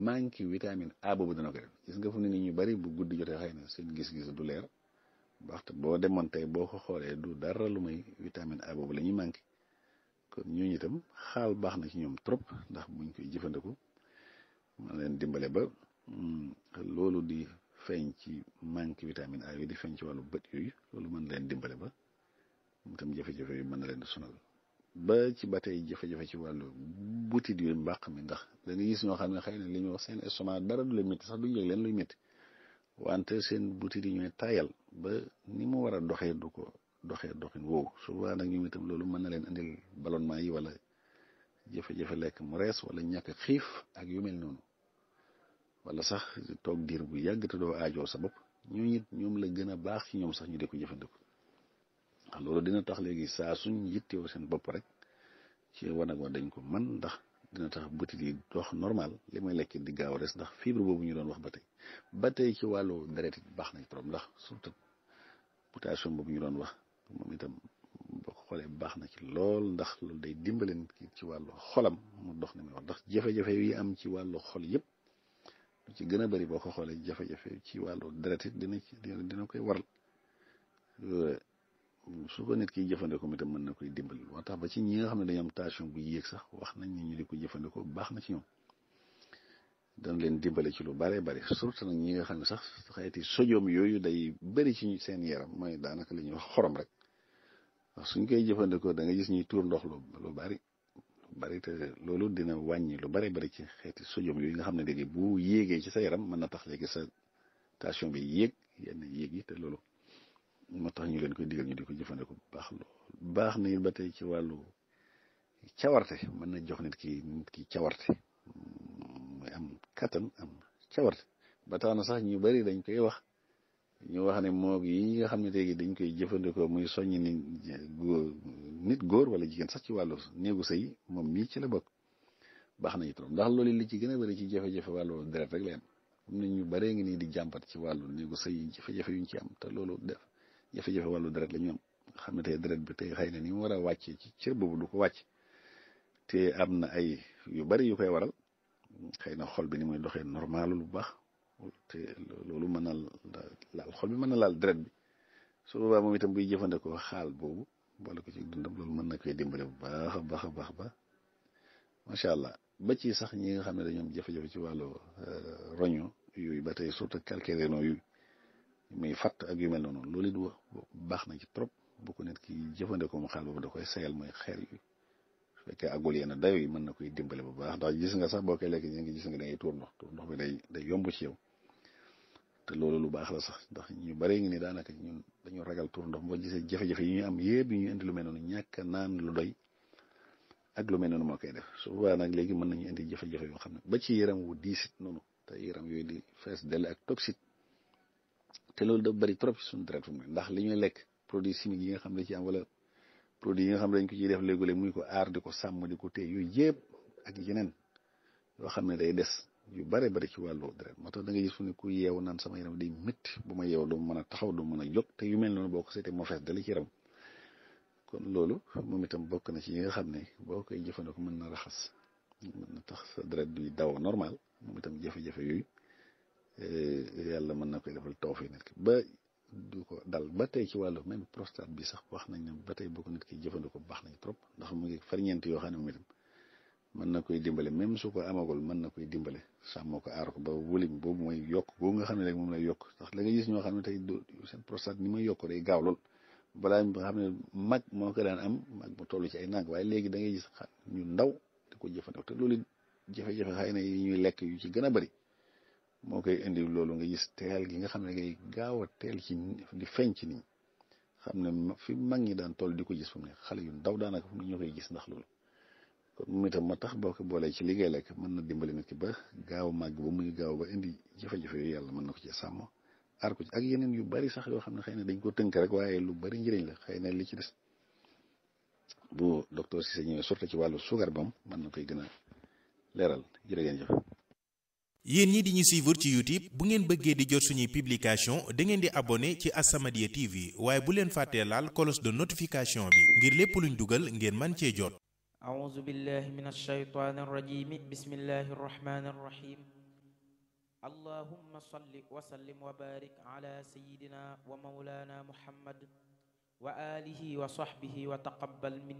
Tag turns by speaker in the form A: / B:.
A: manque vitamine A boobu dana ko def gis nga fu ne ni ñu bari bu guddi jotee xëy na seen gis-gis du leer waxte boo demoon tey boo ko xoolee du dara lu may vitamine A boobu la ñuy manqué kon ñooñu itam xaal baax na ci ñoom trop ndax buñ koy jëfandiku man leen dimbale ba loolu di feeñ ci manque vitamine A yooyu di feeñ ci wàllu bët yooyu loolu mën leen dimbale ba itam jafe-jafe yu mën na leen di sonal ba ci ba tey jafe-jafe ci wàllu butit yu mbàq mi ndax da nga gis ñoo xam ne xëy na li ñuy wax seen estomac dara du leen métti sax duñ yëg leen luy métti wante seen butit yi ñooy tayal ba ni mu war a doxee du ko doxee doxin woowu souvent nag ñoom itam loolu mën na leen indil ballonnement yi wala jafe-jafe lekk mu rees wala ñàkk xiif ak yu mel noonu wala sax toog diir bu yàgg te doo aajoo sa bopp ñooñu it ñoom la gën a baax ci ñoom sax ñu di ko jëfandiku ndax loolu dina tax léegi saa suñ yittewoo seen bopp rek ci wanag wa dañ ko man ndax dina tax butit yi dox normal li may lekk di gaaw a des ndax fibre boobu ñu doon wax ba tey ba tey ci wàllu deret it baax nañ trop ndax surtout potassium boobu ñu doon wax moom itam boo ko xoolee baax na ci lool ndax loolu day dimbaleen ci wàllu xolam mu dox ni muy wax ndax jafe-jafe yi am ci wàllu xol yëpp lu ci gën a bëri boo ko xoolee jafe-jafe ci wàllu deret it dina ci dina koy waral su ko nit ki jëfandikoo mi tam mën na koy dimbali moo tax ba ci ñi nga xam ne dañoo am tension bu yéeg sax wax nañ ni ñu di ko jëfandikoo baax na ci ñoom dana leen dimbale ci lu bare bari surtout nag ñi nga xam ne sax xeeti sodium yooyu day bëri ci seen yaram mooy daanaka li ñuy wax xorom rek wax suñ koy jëfandikoo da nga gis ñuy tuur ndox lu lu bari lu bari te loolu dina wàññi lu bare bari ci xeeti sodium yooyu nga xam ne léegi bu yéegee ci sa yaram mën na tax léegi sa tension bi yéeg yenn yéeg yi te loolu moo tax ñu leen koy digal ñu di ko jëfandikoo bu baax lool baax na ba tey ci wàllu cawarte mën na jox nit ki nit ki cawarte muy am kattan am cawarte ba tax na sax ñu bari dañ koy wax ñu wax ne moog yi nga xam ne léegi dañ koy jëfandikoo muy soññ ni góor nit góor wala jigéen sax ci wàllu néegu sëy moom mii ci la bokk baax nañu trop ndax loolu li ci gën a bari ci jafe-jafe wàllu deret rek la am am na ñu baree ngi nii di jàmbat ci wàllu néegu sëy jafe-jafe yuñ ci am te loolu def jafe-jafe wàllu deret la ñu am xam ne tey deret bi tey xëy na ni mu war a wàccee ci cër boobu du ko wàcc te am na ay yu bari yu koy waral xëy na xol bi ni muy doxee normal lu baax te loolu mën na laal xol bi mën na laal deret bi su boobaa moom itam buy jëfandikoo xaal boobu boole ko ci dundam loolu mën na koy dimbale bu baax a baax a baax ba macha allah ba ci sax ñi nga xam ne dañoo am jafe-jafe ci wàllu roño yooyu ba tey surtout calcaire yooyu muy fatt ak yu mel noonu loolu it baax na ci trop bu ko nit ki jëfandikoo mu xaal boobu da koy sayal mooy xeer yu su fekkee àggul yenn dayo yi mën na koy dimbale bu baax ndax gis nga sax boo koy lekk ñu ngi gis nga da ngay tuur ndox tuur ndox bi day day yomb ci yow te loolu lu baax la sax ndax ñu bare ngi ni daanaka ñun dañu ragal tuur ndox boo gisee jafe-jafe yi ñu am yëpp yi ñu indi lu mel noonu ñàkk naan lu doy ak lu mel noonu moo koy def su boobaa nag léegi mën nañu indi jafe-jafe yoo xam ne ba ci yaram wu diisit noonu te yaram yooyu di fees dell ak toxique te loolu dafa bari trop ci suñu deret fu mu ndax li ñuy lekk produit chimique yi nga xam ne ci am wala produit yi nga xam ne dañ ko ciy def léegi-léeg muy ko aar di ko sàmm di ko téye yooyu yëpp ak yeneen yoo xam ne day des yu bare bari ci wàllu deret moo tax da nga gis fu ne ku yeewu naan sama yaram day métti bu ma yeewu du mën a taxaw du mën a jóg te yu mel noonu boo ko seetee moo fees dali ci yaram kon loolu moom itam bokk na ci yi nga xam ne boo koy jëfandikoo mën na raxas mën na tax sa deret duy daw normal moom itam jafe-jafe yooyu yàlla mën na koy defal tawfeex nit ki ba du ko dal ba tey ci wàllu même prostate bi sax wax nañ ne ba tey boo ko nit ki jëfandikoo baax nañ trop ndax mu ngi farñeent yoo xam ne moom itam mën na koy dimbale même su ko amagul mën na koy dimbale sàmmoo ko aar ko ba wulim boobu mooy yokk boobu nga xam ne rek moom lay yokk ndax la nga gis ñoo xam ne tey seen prostate ni muy yokk day gaaw lool balaa nga xam ne mag moo ko daan am mag mu toll ci ay nang waaye léegi da ngay gis ñu ndaw di ko jëfandikoo te loolu jafe-jafe xëy na yi ñuy lekk yu ci gën a bari moo koy indi loolu nga gis teel gi nga xam ne ngay gaaw a teel ci di feeñ ci nii xam ne fi mag ñi daan toll di ko gis fu mu ne xale yu ndaw daanaka fu mu ne ñoo koy gis ndax loolu kon moom itam ma tax boo ko boolee ci liggéey lekk mën na dimbali nit ki ba gaaw a màgg ba muy gaaw ba indi jafe-jafe yooyu yàlla mën na ko ci sàmm aar ko ci ak yeneen yu bari sax yoo xam ne xëy na dañ ko tënk rek waaye lu bari njëriñ la xëy na li ci des bu docteur Cissé ñëwee surtout ci wàllu suukar bam mën na koy gën a leeral jërë ngeen jëf
B: yéen ñi di ñu suivre ci YouTube bu ngeen bëggee di jot suñuy publication da ngeen di abonné ci As-Samadiyya TV waaye bu leen fàttee laal cloche de notification bi ngir lépp luñ dugal ngeen man cee jot
C: أعوذ بالله من الشيطان الرجيم بسم الله الرحمن الرحيم اللهم صل وسلم وبارك على سيدنا ومولانا محمد وآله وصحبه وتقبل منا